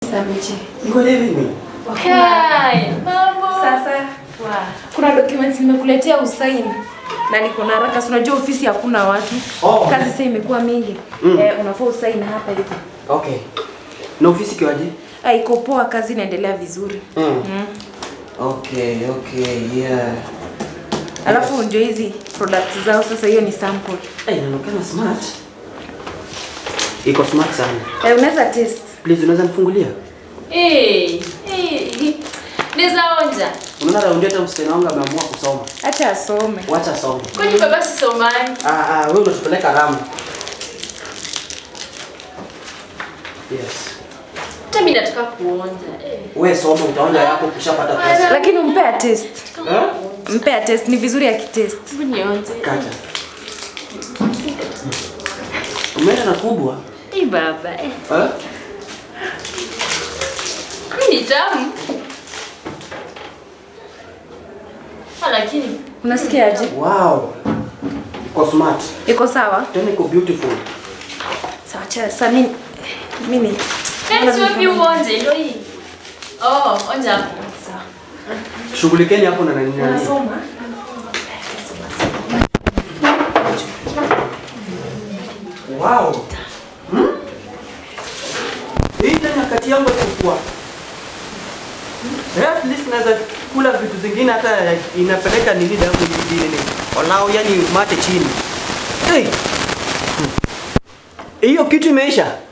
Sameche. Ngoja mimi. Kai, mambo. Sasa Wa. kuna documents nimekuletea usaini na niko na haraka, si unajua ofisi hakuna watu Oh. kazi sasa imekuwa mingi Mm. eh, unafaa usaini hapa hivi. Okay. Na ofisi kiwaje? Ah, iko poa, kazi inaendelea vizuri Mm. mm. Okay, okay, yeah. Alafu ndio hizi products zao sasa, hiyo ni sample Eh, inaonekana smart. Iko smart sana. eh, unaweza test. Please unaweza nifungulia? Eh, eh. Neza onja. Unaona raundi hata msichana wangu ameamua kusoma. Acha asome. Wacha asome. Kwani baba si somani? Ah, ah, wewe unatupeleka Ramu. Yes. Hata mimi nataka kuonja. Eh. Wewe soma utaonja yako ukishapata pesa. Lakini umpea test, Eh? mpea test, ni vizuri akitest. Hebu nionje. Kata. Umeenda na kubwa? Eh baba. Eh. Eh? Hii ni tamu. Ah, lakini Unasikiaje? Wow. Iko smart. Iko sawa? Tena iko beautiful. Sawa, acha sasa mimi mimi Kani si wapi uonje ndio hii. Oh, onja hapo. sawa. Shughulikeni hapo na nani nani. Unasoma? Wow. Hmm? Hii tena kati yangu chukua. Eh, at least naweza kula vitu zingine hata inapeleka nini damu nyingine nini. Walao yani mate chini. Hey. Hmm. Hiyo kitu imeisha.